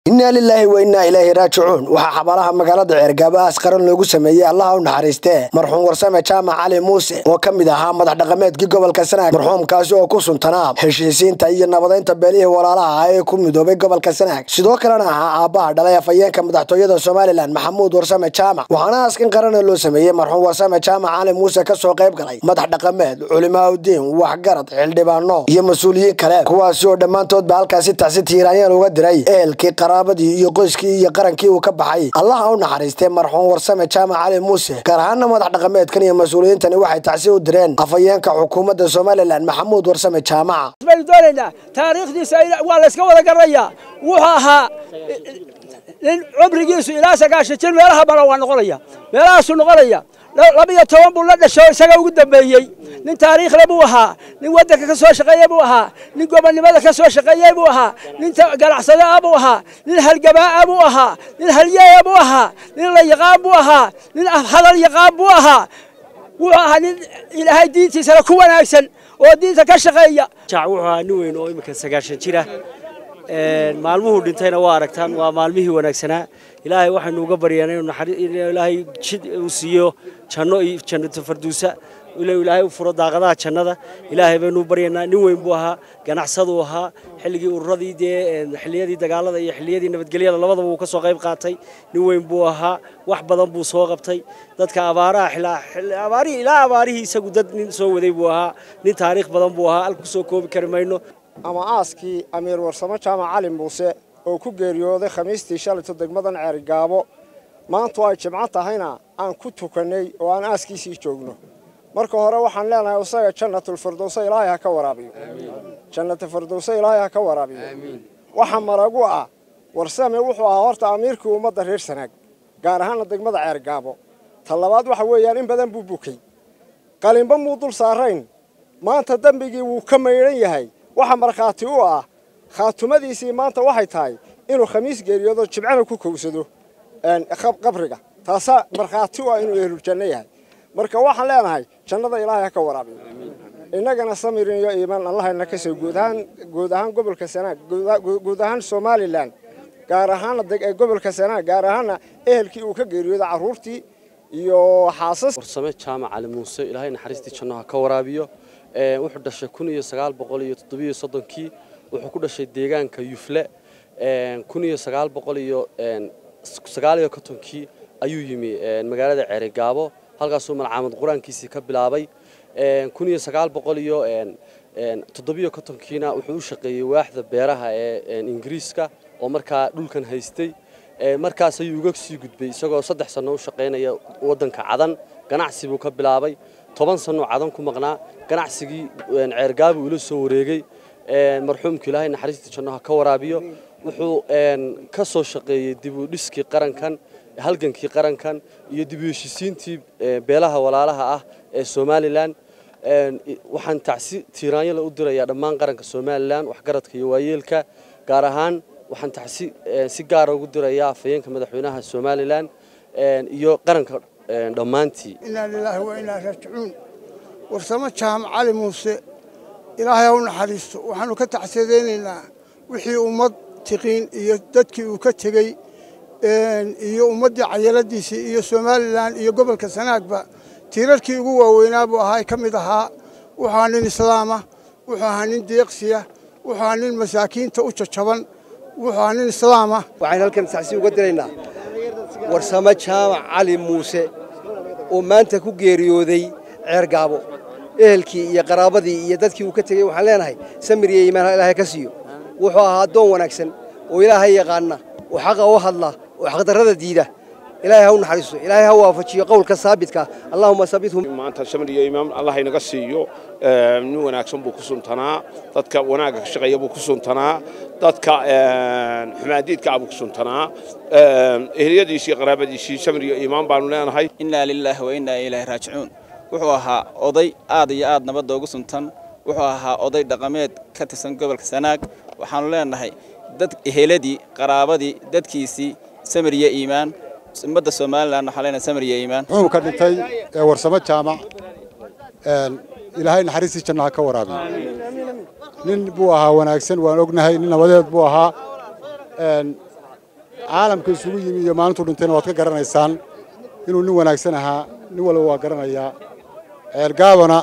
innaa lilaahi wa innaa ilaahi raajicuun waxaa xabaalaha magaalada ceergaabo aas qaran loogu sameeyey allaha u naxariistee marxuum warsame jaamac cali muuse oo ka mid ahaa madax dhaqameedkii gobolka sanaag marxuumkaasi oo ku suntanaa heshiisiinta iyo nabadaynta beelihii walaalaha ah ee ku midoobay gobolka sanaag sidoo kalena ahaa aabbaha dhalay afhayeenka madaxtooyada somalilan maxamuud warsame jaamac waxaana aaskan qarana loo sameeyey marxuum warsame jaamac cali muuse kasoo qayb galay madax dhaqameed culimaaudiin waxgarad xildhibaano iyo mas-uuliyiin kale kuwaasi oo dhammaantoodba halkaasi tacsi tiiraanyaan uga diray ehelkii qaraabadii iyo qoyskii iyo qarankii uu ka baxay allaha u naxariistay marxuum warsame jaamac cali muuse gaar ahaana madax dhaqameedkan iyo mas-uuliyiintani waxay tacsi u direen afhayeenka xukuumadda somalilan maxamuud warsame jaamac baynu doonaynaa taariikhdiisa waa layska wada garanayaa wuxuu ahaa nin cumrigiisu ilaa sagaashan jir meelaha badan waa noqonaya meelahaasuu noqonaya labiyo toban buu la dhasho isaga ugu dambeeyey nin taariikhle buu ahaa nin waddanka ka soo shaqeeye buu ahaa nin gobonnimada ka soo shaqeeyey buu ahaa nin ganacsade ah buu ahaa nin halgabaa'a buu ahaa nin halyeeya buu ahaa nin la yaqaan buu ahaa nin hadal yaqaan buu ahaa wuxuu ahaa nin ilaahay diintiisana ku wanaagsan oo diinta ka shaqeeya jaac wuxuu ahaa nin weyn oo imika sagaashan jira maalmuhuu dhintayna waa aragtaan waa maalmihii wanaagsanaa ilaahay waxaynu uga baryaana inuu ilaahay jid uu siiyo janno iyo jannato farduusa inuu ilaahay u furo daaqadaha jannada ilaahay baynu baryaynaa nin weyn buu ahaa ganacsaduu ahaa xilligii ururadii dee xilliyadii dagaalada iyo xilliyadii nabadgelyada labadaba uu ka soo qayb qaatay nin weyn buu ahaa wax badan buu soo qabtay dadka abaaraha abaarihii ilaa abaarihii isagu dad nin soo waday buu ahaa nin taariikh badan buu ahaa halku soo koobi kari mayno ama aaskii amiir warsamo jaamac cali muuse oo ku geeriyooday khamiistii shalayto degmadan ceerigaabo maantu ay jimco tahayna aan ku tukannay oo aan aaskiisii joogno marka hore waxaan leenahay isaga jannatulfirdowsa ilaahay ha ka waraabiyo jannatulfirdowsa ilaahay ha ka waraabiyo waxa maragu ah warsame wuxuu ahaa horta amiirkii ummadda reer sanaag gaar ahaana degmada ceergaabo ta labaad waxa weeyaan in badan buu bukay qalinba muu dul saarayn maanta dembigii wuu ka maydhan yahay waxa markhaati u ah khaatumadiisii maanta waxay tahay inuu khamiis geeriyoodo jibcana ku kowsado qabriga taasaa markhaati u ah inuu ehluljanno yahay marka waxaan leenahay jannada ilaahay ha ka waraabiyo innagana samirin iyo iimaan allahayna ka soo guud ahaan guud ahaan gobolka sanaag guud ahaan somalilan gaar ahaana gobolka sanaag gaar ahaana ehelkii uu ka geeriyooda carruurtii iyo xaasas warsame jaamac cali muuse ilaahay naxariistii janno ha ka waraabiyo wuxuu dhashay kun iyo sagaal boqol iyo toddobiyo soddonkii wuxuu ku dhashay deegaanka yufle kun iyo sagaal boqol iyo sagaal iyo kontonkii ayuu yimi magaalada ceerigaabo halkaasuu malcaamad qur-aankiisii ka bilaabay kun iyo sagaal boqol iyo toddobiyo kontonkiina wuxuu u shaqeeyey waaxda beeraha ee ingiriiska oo markaa dhulkan haystay markaas ayuu uga sii gudbay isagoo saddex sanno u shaqaynaya waddanka cadan ganacsi buu ka bilaabay toban sannoo cadan ku maqnaa ganacsigii ceergaabuu ula soo wareegay marxuumku ilaahay naxariista janno ha ka waraabiyo wuxuu ka soo shaqeeyey dib u dhiskii qarankan halgankii qarankan iyo dib u heshisiintii beelaha walaalaha ah ee somalilan waxaan tacsi tiiraanyala u dirayaa dhammaan qaranka somalilan waxgaradka iyo waayeelka gaar ahaan waxaan tacsi si gaara ugu dirayaa afhayeenka madaxweynaha somalilan iyo qaranka dhammaantii innaa lilaahi wa innaa raajicuun warsamo jaamac cali muuse ilaahay ha u naxariisto waxaannu ka tacsiyadaynaynaa wixii ummad tiqiin iyo dadkii uu ka tegey iyo ummaddii cayaladiisii iyo somalilan iyo gobolka sanaagba tiirarkii ugu waaweynaa buu ahaa ka mid ahaa wuxuu ahaa nin islaama wuxuu ahaa nin deeqsiya wuxuu ahaa nin masaakiinta u jajaban wuxuu ahaa nin islaama waxaynu halkan tacsi uga diraynaa warsamo jaamac cali muuse oo maanta ku geeriyooday ceergaabo ehelkii iyo qaraabadii iyo dadkii uu ka tegey waxaan leenahay samir iyo iimaan ilaahay ka siiyo wuxuu ahaa addoon wanaagsan oo ilaahay yaqaana oo xaqa u hadla oo xaqdarrada diida ilaahay ha u naxariisto ilaahay ha waafajiyo qowlka saabidka allahuma sabithu maanta samir iyo iimaan allah inaga siiyo nin wanaagsan buu ku suntanaa dadka wanaagga ka shaqeeya buu ku suntanaa dadka xumaadiidka ah buu ku suntanaa ehliyadiisii qaraabadiisii samir iyo iimaan baanu leenahay innaa lilaahi wa innaa ilaahi raajicuun wuxuu ahaa oday aad iyo aad nabadda ugu suntan wuxuu ahaa oday dhaqameed ka tirsan gobolka sanaag waxaannu leenahay dad eheladii qaraabadii dadkiisii samir iyo iimaan ummadda somalilan waxaan leenahay samir iyo iimaan wuxuu ka dhintay warsamo jaamac ilaahay naxariistii janno ha ka waraabiyo nin buu ahaa wanaagsan waan ognahay nin nabadeed buu ahaa caalamka isugu yimi iyo maalintuu dhintayna waad ka garanaysaan inuu nin wanaagsan ahaa nin walba waa garanayaa ceelgaabana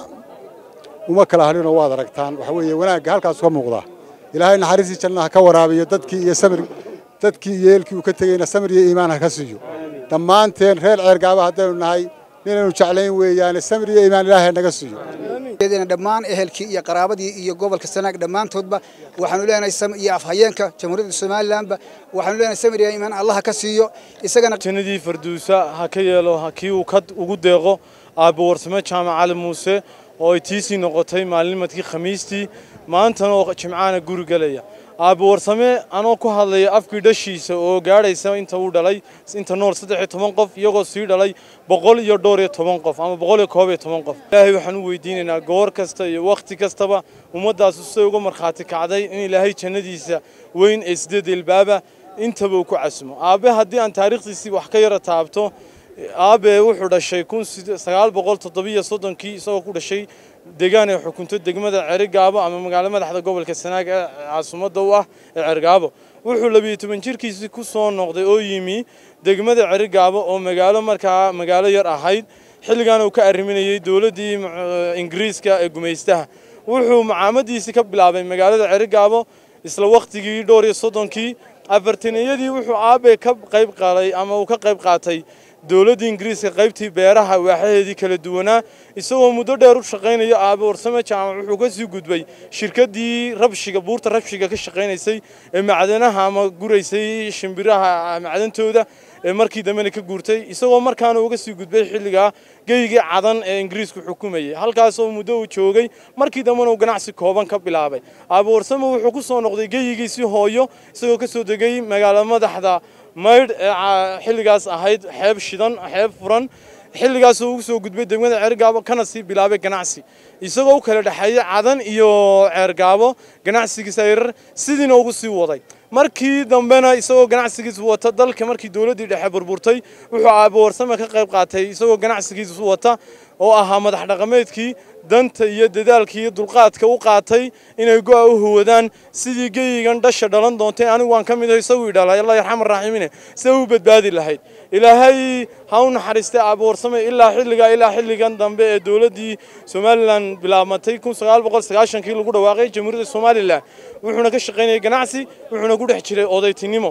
uma kala hadhinoo waad aragtaan waxa weeye wanaagga halkaas ka muuqda ilaahay naxariistii jannaha ka waraabiyo dadkii iyo samir dadkii iyo eelkii uu ka tegeyna samir iyo iimaan ha ka siiyo dhammaanteen reer ceelgaaba haddaynu nahay ninaynu jeclayn weeyaane samir iyo iimaan ilaahay naga siiyo dhammaan ehelkii iyo qaraabadii iyo gobolka sanaag dhammaantoodba waxaanu leenahay iyo afhayeenka jamhuuriyadda somalilanba waxaanu leenahay samir iyo iimaan allah ka siiyo isagana jannadii farduusa ha ka yeelo kii uu ka ugu deeqo aabbo warsame jaamac cali muuse oo ay tiisii noqotay maalinimadkii khamiistii maantana oo jimcaana guri gelaya aabbo warsame anoo ku hadlaya afkii dhashiisa oo gaadhaysa inta uu dhalay inta nool saddex iyo toban qof iyagoo sii dhalay boqol iyo dhowr iyo toban qof ama boqol iyo koob iyo toban qof ilaahay waxaan u weydiinaynaa goor kasta iyo wakhti kastaba ummaddaasu siday uga markhaati kacday in ilaahay jannadiisa weyn ee sideed ilbaaba intaba uu ku casmo aabbe haddii aan taariikhdiisii wax ka yara taabto aabe wuxuu dhashay kun sagaal boqol toddobiyo soddonkii isagoo ku dhashay deegaan ay xukunto degmada cerigaabo ama magaalo madaxda gobolka sanaag ee caasimadda u ah ee cergaabo wuxuu labiyo toban jirkiisii ku soo noqday oo yimi degmada cerigaabo oo magaalo markaa magaalo yar ahayd xilligaana uu ka arriminayay dowladdii ingiriiska ee gumaystaha wuxuu macaamadiisii ka bilaabay magaalada cerigaabo isla wakhtigii dhowr iyo soddonkii afartaniyadii wuxuu aabe ka qayb qaaday ama uu ka qayb qaatay dowladda ingiriiska qaybtii beeraha waaxaheedii kala duwanaa isagoo muddo dheer u shaqaynaya aabe warsame jaamac wuxuu ka sii gudbay shirkaddii rabshiga buurta rabshiga ka shaqaynaysay ee macdanaha ama guraysay shimbiraha macdantooda ee markii dambena ka guurtay isagoo markaana uga sii gudbay xilligaa geygii cadan ee ingiriisku xukumayay halkaasoo muddo uu joogay markii dambena uu ganacsi kooban ka bilaabay aabe warsame wuxuu ku soo noqday geyigiisii hooyo isagoo ka soo degay magaalo madaxda maydh ee xilligaas ahayd xeeb shidan xeeb furan xilligaasoo ugu soo gudbay degmada ceergaabo kana sii bilaabay ganacsi isagoo u kala dhexeeyay cadan iyo ceergaabo ganacsigiisa yarar sidiina ugu sii waday markii dambena isagoo ganacsigiisa wata dalka markii dowladdii dhexe burburtay wuxuu aabo warsame ka qayb qaatay isagoo ganacsigiisa wata oo ahaa madax dhaqameedkii danta iyo dadaalka iyo dulqaadka u qaatay inay go'a u huwadaan sidii geyigan dhasha dhalan doontay anigu waan ka mid ahay isaguu idhalay allah yarxam araaximiine sida u badbaadi lahayd ilaahay ha u naxariistay aabo warsame ilaa xilligaa ilaa xilligan dambe ee dowladdii somalilan bilaabmatay kun sagaal boqol sagaashankii lagu dhawaaqay jamhuuriyadda somalilan wuxuuna ka shaqaynayay ganacsi wuxuuna ku dhex jiray odaytinimo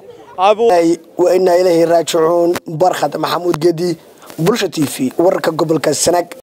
wa inaa ilaahi raajicuun barkhad maxamuud gedi bulsha t v wararka gobolka sanaag